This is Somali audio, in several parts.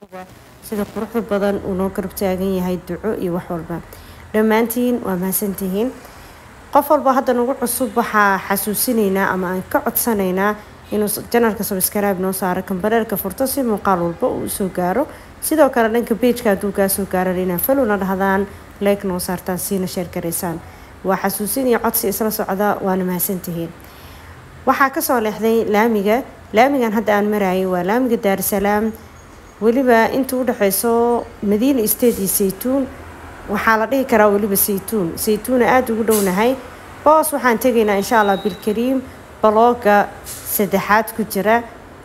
sida quruxda badan uu noo garab taagan yahay duco iyo wax walba dhammaantiin waa mahadsantihiin qof walba hadda nagu cusub waxaa xasuusinaynaa ama aan ka codsanaynaa inuu janalka subscribe noo saaro kambareerka furto si muuqaal walba uu usoo gaaro sidoo kale dhanka beijka hadduu kaa soo gaaran inaa falowna dhahdaan leeg noo saartaan siina sheer garaysaan waa xasuusinaya codsi isla socda waana mahadsantihiin waxaa kasoo leexday laamiga laamigan hadda aan marayay waa laamiga daarusalaam weliba inta u dhexeyso madiina state iyo saytuun waxaa la dhihi karaa weliba saytuun saytuuna aada ugu dhownahay boos waxaan tegaynaa insha allah bilkariim balooga saddexaad ku jira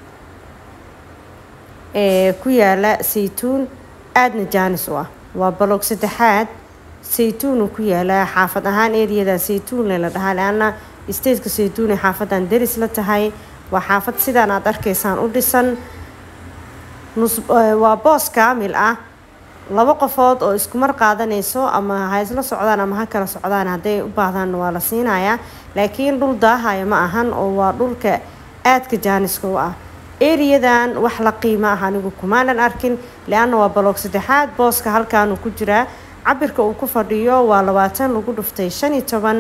ee ku yaala saytuun aadna jaanis u ah waa baloog saddexaad saytuunu ku yaalaa xaafad ahaan eriyada saytuunle la dhahaa le-anna stateka saytuun ee xaafadan deris la tahay waa xaafad sidaan aada arkaysaan u dhisan waa boos kaamil ah laba qofood oo iskumar qaadanayso ama ha isla socdaan ama ha kala socdaan hadday u baahdaan waa la siinayaa laakiin dhul daahaya ma ahan oo waa dhulka aadka jaaniska u ah eriyadan wax la qiimo ah anigu kumaanan arkin le-anna waa baloog saddexaad booska halkaanuu ku jiraa cabirka uu ku fadhiyo waa labaatan lagu dhuftay shan iyo toban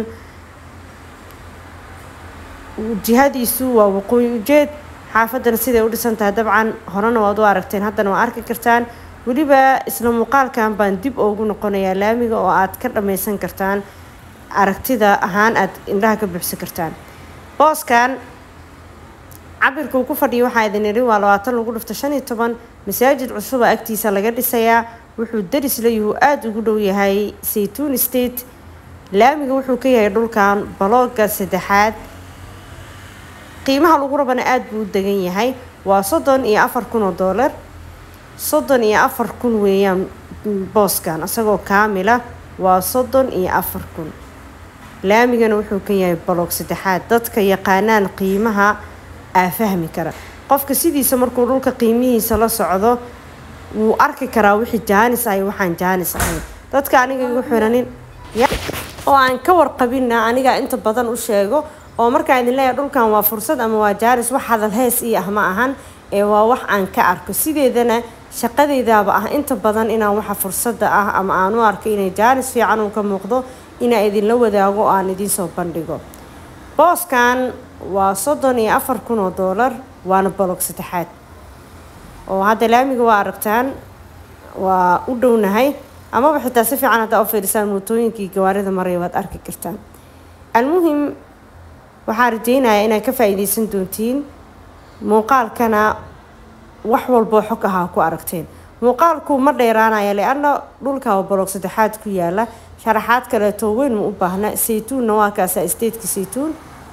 jihadiisu waa waqooyi ujeed xaafadana siday u dhisan tahay dabcan horena waad u aragteen haddana waa arki kartaan weliba isla muuqaalkan baan dib ugu noqonayaa laamiga oo aad ka dhammaysan kartaan aragtida ahaan aad indhaha ka buuxsan kartaan booskan cabirka uu ku fadhiyo waxaa idin idhi waa labaatan lagu dhufta shan iyo toban masaajid cusuba agtiisa laga dhisayaa wuxuu daris layuhu aada ugu dhow yahay saytuun state laamiga wuxuu ka yahay dhulkan balooga saddexaad qiimaha lagu rabana aada buu u degan yahay waa soddon iyo afar kun oo doolar soddon iyo afar kun weeyaan booskan isagoo kaamila waa soddon iyo afar kun laamigana wuxuu ka yahay baloog saddexaad dadka yaqaanaan qiimaha aa fahmi kara qofka sidiisa markuu dhulka qiimihiisa la socdo wuu arki karaa wixii jaanis ahay waxaan jaanis ahayn dadka aniga igu xiranin oo aan ka warqabina aniga inta badan u sheego oo markaa idin leeyahay dhulkan waa fursad ama waa jaanis wax hadal hees ii ah ma ahan ee waa wax aan ka arko sideedana shaqadeydaaba ah inta badan inaan waxa fursada ah ama aan u arko inay jaanis fiican uu ka muuqdo inaa idinla wadaago oo aan idinsoo bandhigo booskan waa soddon iyo afar kun oo doolar waana balog saddexaad oo hadda laamiga waa aragtaan waa u dhownahay amaba xitaa si fiican haddaa u fiirisaan mootooyinkii gawaarida maraya waad arki kartaan almuhim waxaa rajeynayaa inaad ka faa-iideysan doontiin muuqaalkana wax walboo xog ahaa ku aragteen muuqaalku ma dheeraanaya le-anna dhulka oo baloog saddexaad ku yaala sharaxaad kaleeto weyn ma u baahna saytuunna waa kaasa stateka saytuun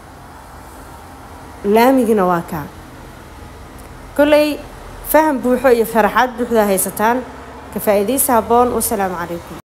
laamigina waa kaa kolley faham buuxo iyo sharaxaad buuxdaa haysataan ka faa-iideysa haboon wasalaamu calaykum